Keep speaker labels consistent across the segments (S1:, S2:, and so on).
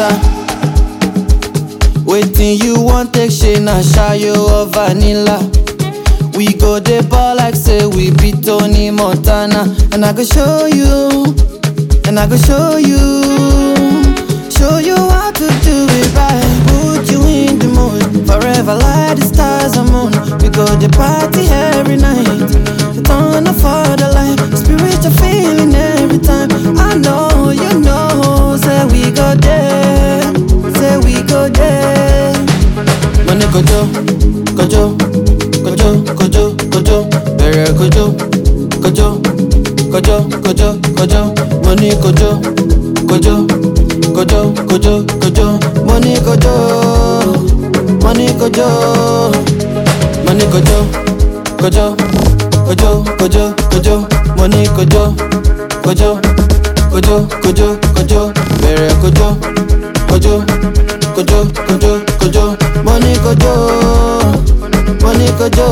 S1: matter. Waiting you want take shey na shayo or vanilla. We go dey ball like say we be Tony Montana. And I go show you, and I go show you, show you how to do it right. Put you in the mood, forever like the stars and moon. We go dey party every night, turn up for the light, spiritual feeling every time. I know you know, say we go there, say we go there. Money kojo, kojo, kojo, kojo, kojo, bẹ̀rẹ̀ kojo, kojo, kojo, kojo, kojo, money kojo, kojo, kojo, kojo, kojo, money kojo, money kojo, money kojo, kojo, kojo, kojo, kojo, money kojo, kojo, kojo, kojo, kojo, bẹ̀rẹ̀ kojo, kojo, kojo, kojo, kojo, money kojo, money kojo.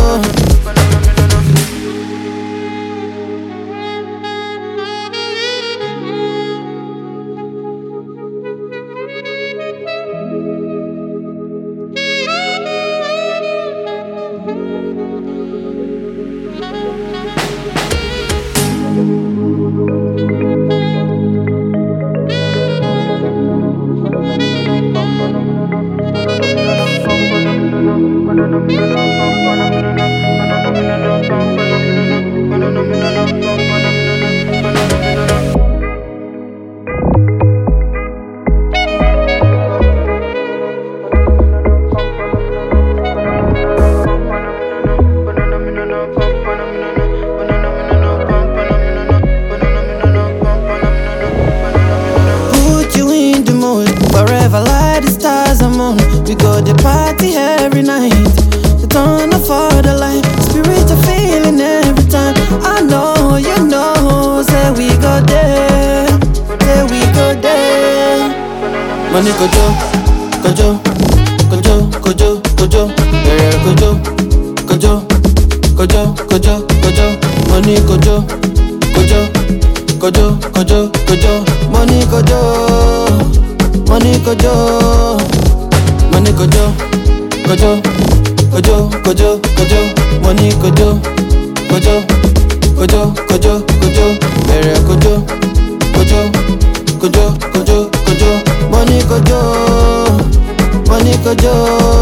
S1: Put you in the mood, forever like the stars and moon. We go the party every night, the turn up for the light, spiritual feeling every time. I know you know, say we go there, say we go there. Money kojo, kojo, kojo, kojo, kojo, bẹ̀rẹ̀ kojo, kojo, kojo, kojo, kojo, money kojo, kojo, kojo, kojo, kojo, money kojo, money kojo, money kojo, kojo, kojo, kojo, kojo, money kojo, kojo, kojo, kojo, kojo, bẹ̀rẹ̀ kojo, kojo, kojo, kojo, kojo, money kojo, money kojo.